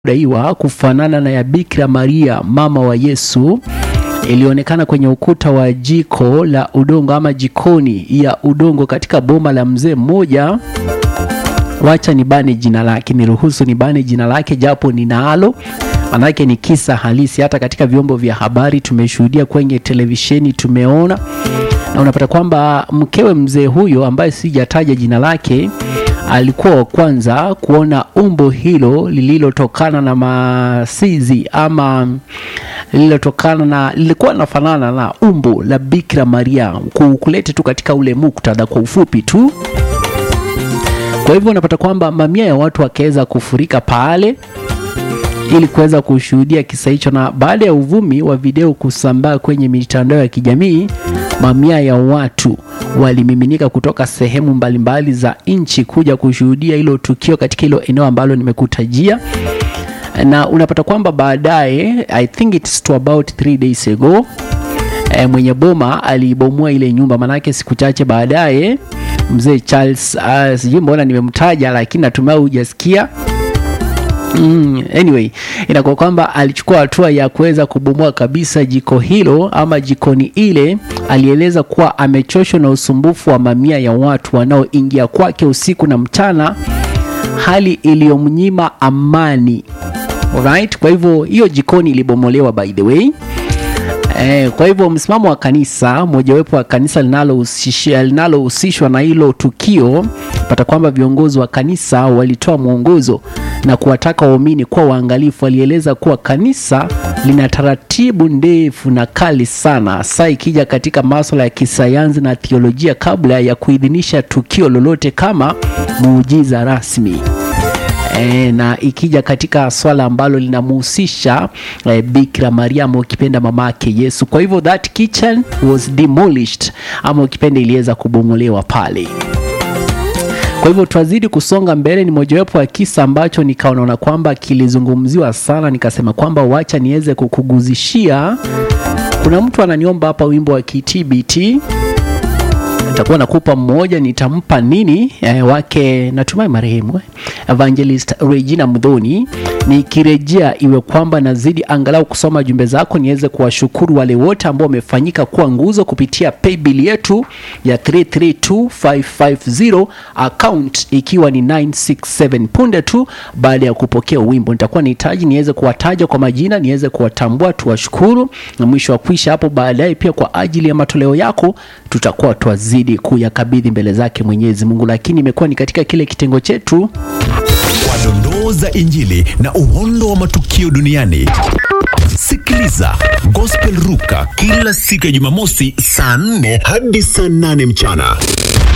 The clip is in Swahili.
daiwa kufanana na ya Bikira Maria mama wa Yesu ilionekana kwenye ukuta wa jiko la udongo ama jikoni ya udongo katika boma la mzee mmoja. Wacha nibane jina lake, niruhusu nibane jina lake japo ninalo, manake ni kisa halisi. Hata katika vyombo vya habari tumeshuhudia, kwenye televisheni tumeona, na unapata kwamba mkewe mzee huyo ambaye sijataja jina lake alikuwa wa kwanza kuona umbo hilo lililotokana na masizi ama lililotokana na lilikuwa nafanana na umbo la Bikira Maria, kulete tu katika ule muktadha kwa ufupi tu. Kwa hivyo unapata kwamba mamia ya watu wakaweza kufurika pale ili kuweza kushuhudia kisa hicho, na baada ya uvumi wa video kusambaa kwenye mitandao ya kijamii, mamia ya watu walimiminika kutoka sehemu mbalimbali za nchi kuja kushuhudia hilo tukio katika hilo eneo ambalo nimekutajia, na unapata kwamba baadaye, I think it's to about three days ago, e, mwenye boma alibomoa ile nyumba, manake siku chache baadaye mzee Charles, uh, sijui mbona nimemtaja, lakini natumai hujasikia. Mm, anyway inakuwa kwamba alichukua hatua ya kuweza kubomoa kabisa jiko hilo ama jikoni ile. Alieleza kuwa amechoshwa na usumbufu wa mamia ya watu wanaoingia kwake usiku na mchana, hali iliyomnyima amani. Alright, kwa hivyo hiyo jikoni ilibomolewa by the way. Eh, kwa hivyo msimamo wa kanisa mojawapo wa kanisa linalohusishwa linalohusishwa na hilo tukio, pata kwamba viongozi wa kanisa walitoa mwongozo na kuwataka waumini kuwa waangalifu. Walieleza kuwa kanisa lina taratibu ndefu na kali sana, hasa ikija katika masuala ya kisayansi na theolojia, kabla ya kuidhinisha tukio lolote kama muujiza rasmi. E, na ikija katika swala ambalo linamhusisha e, Bikira Maria ama ukipenda mama yake Yesu. Kwa hivyo that kitchen was demolished ama ukipenda iliweza kubomolewa pale. Kwa hivyo twazidi kusonga mbele. Ni mojawapo ya kisa ambacho nikaona kwamba kilizungumziwa sana, nikasema kwamba wacha niweze kukuguzishia. Kuna mtu ananiomba hapa wimbo wa KTBT nitakuwa nakupa mmoja, nitampa nini eh, wake natumai marehemu eh, Evangelist Regina Mdhoni. Nikirejea iwe kwamba nazidi angalau kusoma jumbe zako, niweze kuwashukuru wale wote ambao wamefanyika kuwa nguzo kupitia paybill yetu ya 332550 account ikiwa ni 967. Punde tu baada ya kupokea wimbo, nitakuwa nahitaji niweze kuwataja kwa majina, niweze kuwatambua, tuwashukuru, na mwisho wa kwisha hapo baadaye, pia kwa ajili ya matoleo yako tutakuwa twazidi kuyakabidhi mbele zake Mwenyezi Mungu, lakini imekuwa ni katika kile kitengo chetu kwa dondoo za Injili na uhondo wa matukio duniani. Sikiliza Gospel Ruka kila siku ya Jumamosi saa 4 hadi saa 8 mchana.